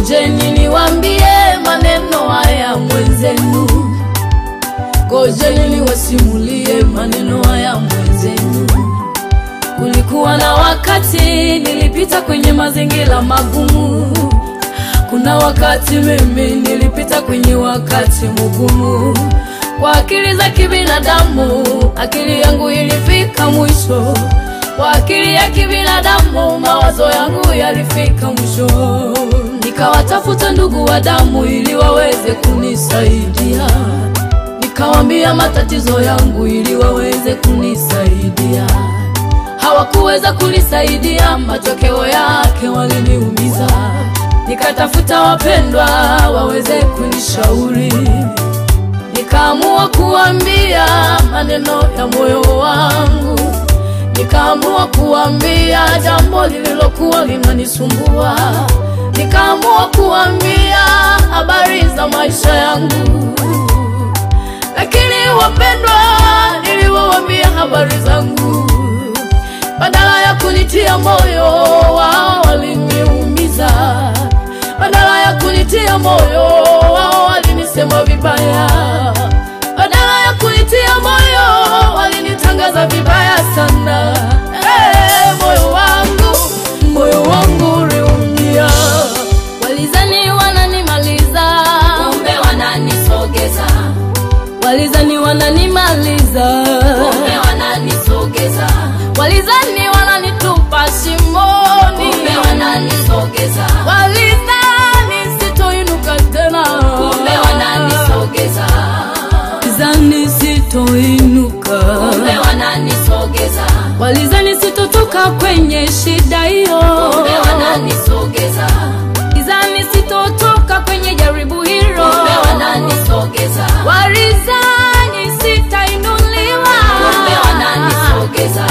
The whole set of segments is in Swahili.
Ngojeni niwaambie maneno haya mwenzenu, ngojeni niwasimulie maneno haya mwenzenu. Kulikuwa na wakati nilipita kwenye mazingira magumu, kuna wakati mimi nilipita kwenye wakati mgumu. Kwa akili za kibinadamu, akili yangu ilifika mwisho. Kwa akili ya kibinadamu, mawazo yangu yalifika mwisho. Nikawatafuta ndugu wa damu ili waweze kunisaidia, nikawambia matatizo yangu ili waweze kunisaidia. Hawakuweza kunisaidia, matokeo yake waliniumiza. Nikatafuta wapendwa waweze kunishauri nikaamua kuambia maneno ya moyo wangu, nikaamua kuambia jambo lililokuwa linanisumbua, nikaamua kuambia habari za maisha yangu. Lakini wapendwa, niliwaambia habari zangu, badala ya kunitia moyo, wao waliniumiza. Badala ya kunitia moyo, wao walinisema vibaya. Badala ya kunitia moyo, walinitangaza vibaya sana. Hey, moyo wangu, moyo wangu uliumia. Walizani wananimaliza, kumbe wananisogeza, walizani wananimaliza, kumbe wananisogeza, walizani wananitupa shimoni, kumbe wananisogeza, walizani sitoinuka tena, kumbe wananisogeza, walizani sitoinuka, kumbe wananisogeza, walizani sitotoka kwenye shida hiyo, kumbe wananisogeza, walizani sitotoka kwenye jaribu hilo, kumbe wananisogeza, walizani sitainuliwa, kumbe wananisogeza.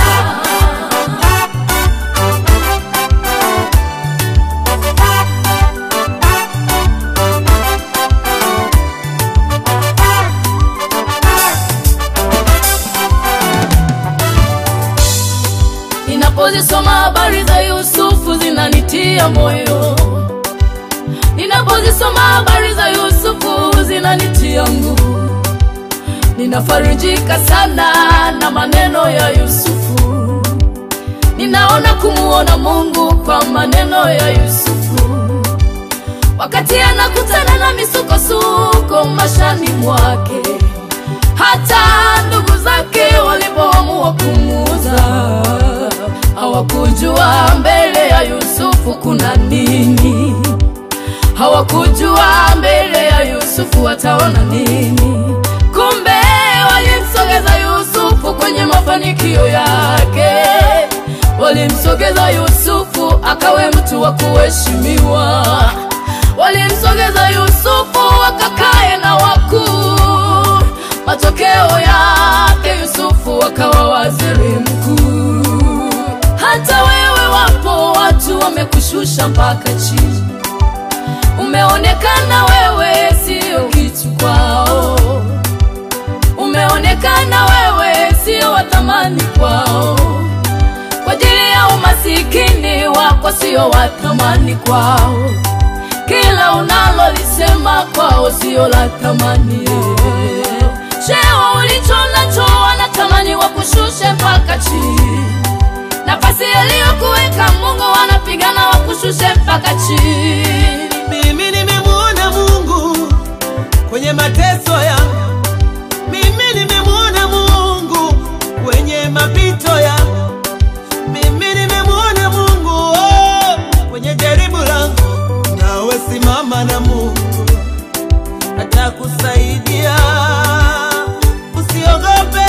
Ninapozisoma habari za Yusufu zinanitia moyo, ninapozisoma habari za Yusufu zinanitia nguvu. Ninafarijika sana na maneno ya Yusufu, ninaona kumuona Mungu kwa maneno ya Yusufu, wakati anakutana na misukosuko mashani mwake, hata ndugu zake walipoamua kumuuza hawakujua mbele ya Yusufu kuna nini, hawakujua mbele ya Yusufu wataona nini. Kumbe walimsogeza Yusufu kwenye mafanikio yake, walimsogeza Yusufu akawe mtu wa kuheshimiwa, walimsogeza Yusufu akakae na wakuu. Matokeo yake Yusufu akawa waziri mkuu. Hata wewe wapo watu wamekushusha mpaka chini, umeonekana wewe sio kitu kwao, umeonekana wewe sio wa thamani kwao, kwa ajili ya umasikini wako sio wa thamani kwao, kila unalolisema kwao sio la thamani. Cheo ulicho nacho wanatamani wakushushe mpaka chini nafasi aliyokuweka Mungu wanapigana wakushushe mpaka chini. Mimi nimemwona Mungu kwenye mateso yangu, mimi nimemwona Mungu kwenye mapito yangu, mimi nimemwona Mungu oh, kwenye jaribu langu. Nawe simama na Mungu atakusaidia, usiogope.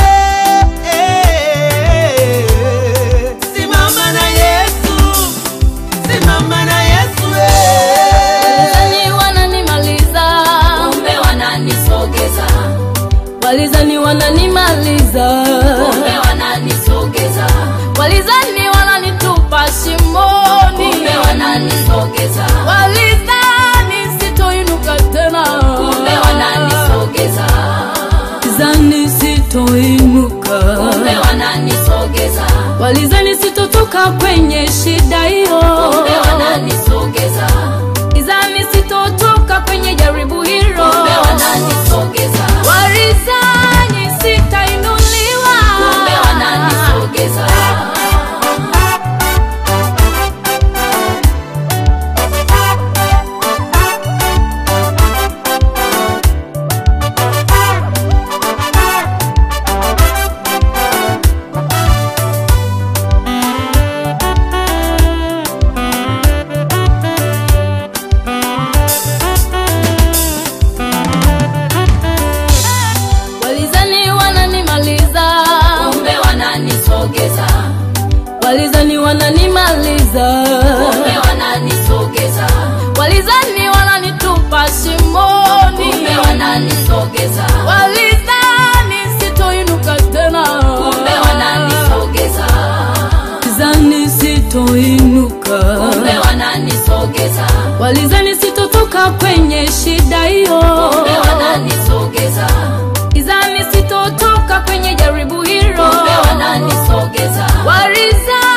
Simama na Yesu, simama na Yesu eh. Walizani wananimaliza, kumbe wananisogeza, walizani wananimaliza, kumbe wananisogeza, walizani wananitupa shimoni, kumbe wananisogeza, walizani sitoinuka tena, kumbe wananisogeza, walizani sitoinuka, kumbe wananisogeza, walizani sitotoka kwenye shida hiyo, kumbe wananisogeza, walizani wananisogeza walizani sitotoka kwenye shida hiyo kumbe wananisogeza izani sitotoka kwenye jaribu hilo kumbe wananisogeza walizani